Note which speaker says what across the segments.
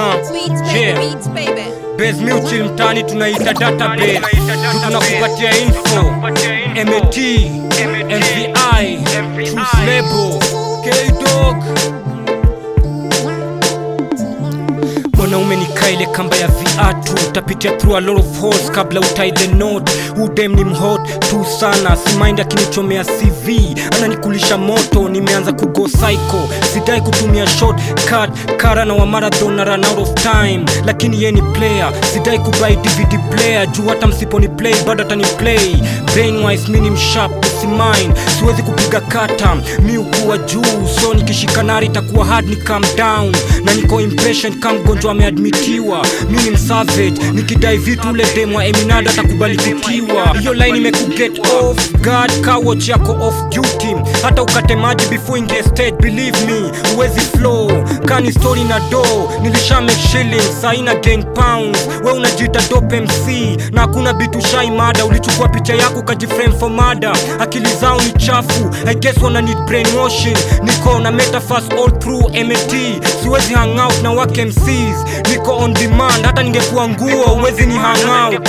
Speaker 1: Aha.
Speaker 2: Beats, baby,
Speaker 1: Yeah.
Speaker 2: beats, baby.
Speaker 1: Base Mutual mtaani tunaita database tu tunakupatia info MAT MVI Truth Label K-Dog mwanaume ni kaile kamba ya viatu utapitia through a lot of holes kabla utie the note udem ni mhot tu sana simaindi akinichomea cv ananikulisha moto nimeanza kugo psycho sidai kutumia short cut kara na wa marathon na run out of time lakini ye ni player sidai kubai dvd player juu hata msiponi play bado atani play brainwise mi ni mshap usimin siwezi kupiga kata mi ukuwa juu so nikishika nari itakuwa hard ni calm down na niko impatient kama mgonjwa ameadmitiwa mi ni msavage nikidai vitu ule demwa eminada atakubali kutiwa hiyo line imekuget off guard kawoch yako off duty hata ukate maji before ingie stage believe me uwezi flow kani story na do nilisha make shillings saina gain pounds we unajiita dope mc na hakuna bitu shai mada ulichukua picha yako ukajiframe for mada akili zao ni chafu i guess wana need brainwashing niko na metaphors all through mat siwezi hang out na wake mcs niko on demand hata ningekuwa nguo uwezi ni hang out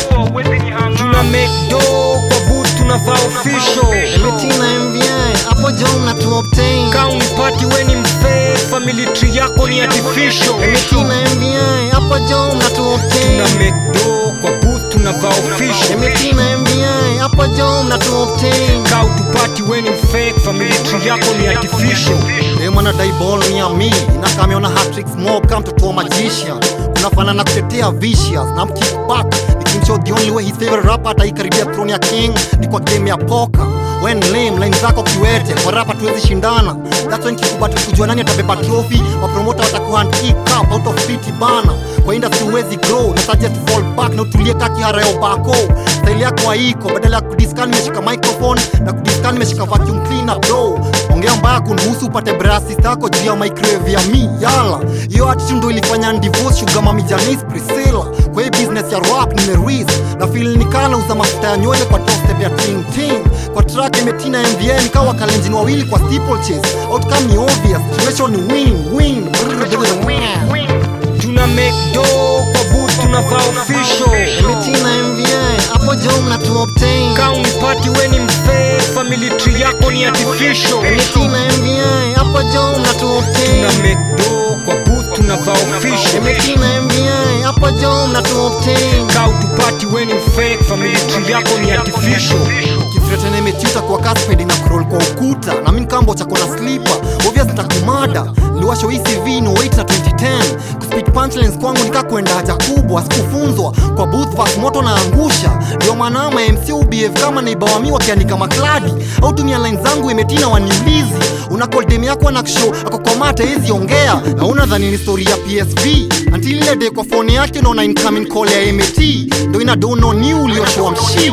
Speaker 1: tuna make do kwa boot tunavaa official
Speaker 3: Metina MVI hapo jo mna tu obtain
Speaker 1: ka unipati we ni mfee family tree yako ni artificial
Speaker 3: Metina MVI hapo jo mna tu obtain
Speaker 1: tuna make do kwa boot tunavaa official
Speaker 3: Metina MVI hapo jo mna tu obtain
Speaker 1: ka utupati we ni mfake family tree yako ni artificial
Speaker 3: Demana dai ball ni ya mi na kameona hat-trick smoke kama mtoto wa magician kunafanana kutetea vicious na mkick back nikimshow the only way his favorite rapper ataikaribia throne ya king ni kwa game ya poker when lame line zako kiwete kwa rapa tuwezi shindana that's when kikubatu kujua nani atabeba trophy wapromota watakuhand cup out of city bana kwa industry huwezi grow na suggest fall back na utulie kaki harayo bako style yako haiko badala ya kudiskan nimeshika microphone na kudiskan nimeshika vacuum cleaner bro ongea mbaya kunihusu upate brasi zako juu ya microwave ya mi yala hiyo attitude ndo ilifanya divorce sugar mami Janice Priscilla kwa hii business ya rap nimeris na feel nikana uza mafuta ya nywele kwa top step ya ting ting kwa track imetina MVN nikawa kalenjini wawili kwa steeplechase outcome ni obvious situation ni win win Brrr, brrr, win.
Speaker 1: tuna make do kwa boot tunavaa official
Speaker 3: Imetina MVI hapo jo mna tu obtain
Speaker 1: ka unipati we ni mfee family tree yako ni artificial
Speaker 3: Imetina MVI hapo jo mna tu
Speaker 1: tuna
Speaker 3: obtain
Speaker 1: make do kwa boot tunavaa official
Speaker 3: Imetina MVI hapo jo mna tu obtain
Speaker 1: ka utupati we ni mfake family tree yako ni artificial
Speaker 3: kifretene imechuta kwa kaspedi na kurol kwa ukuta na mi nkambo chako na slipa obvious nitakumada liwasho ecv no wait na 2010 kuspeak punchlines kwangu nika kwenda haja kubwa sikufunzwa kwa booth vas moto na angusha ndio maana ma mc ubf kama naibawami wakiandika makladi au tumia line zangu imetina waniulizi una call dem yako na kshow ako kwa mata hizi ongea na unadhani ni story ya psv until ile day kwa phone yake unaona incoming call ya mat ndo ina dono ni ulioshoa mshii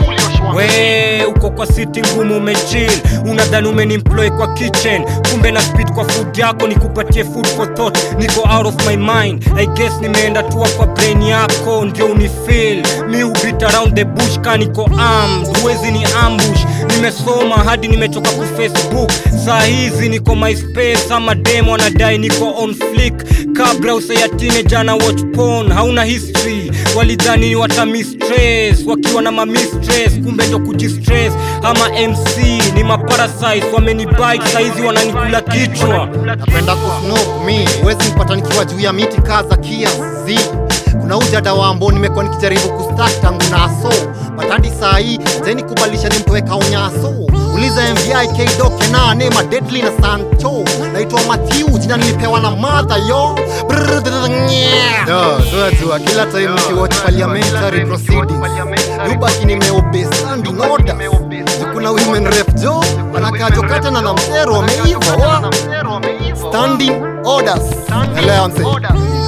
Speaker 1: we uko kwa siti ngumu umechill unadhani umenimploy kwa kitchen kumbe na speed kwa food yako nikupatie food for thought niko out of my mind i guess nimeenda tua kwa brain yako ndio unifeel mi hubit around the bush ka niko armed huwezi ni ambush nimesoma hadi nimechoka ku facebook saa hizi niko myspace ama demo anadai niko on flick kabla usayatine jana watch porn hauna history walidhani watamistress wakiwa na mamistress kumbe ndo kujistress ama mc ni maparasites wamenibite saizi wananikula kichwa
Speaker 3: napenda kusnop mi huwezi mpata nikiwa juu ya miti kaza kiasi kuna ujada wambo nimekuwa nikijaribu kustak tangu naso batandi saa hii zeni kubalisha nimtoweka unyaso uliza mvi kdoke nane madedli na sancho naitwa mathiu jina nilipewa na madha yo jua kila time nikiwatch parliamentary proceedings yubaki nimeobe standing order kuna women rep jo anakajokatana na msero wameiva wa standing orders elewa mse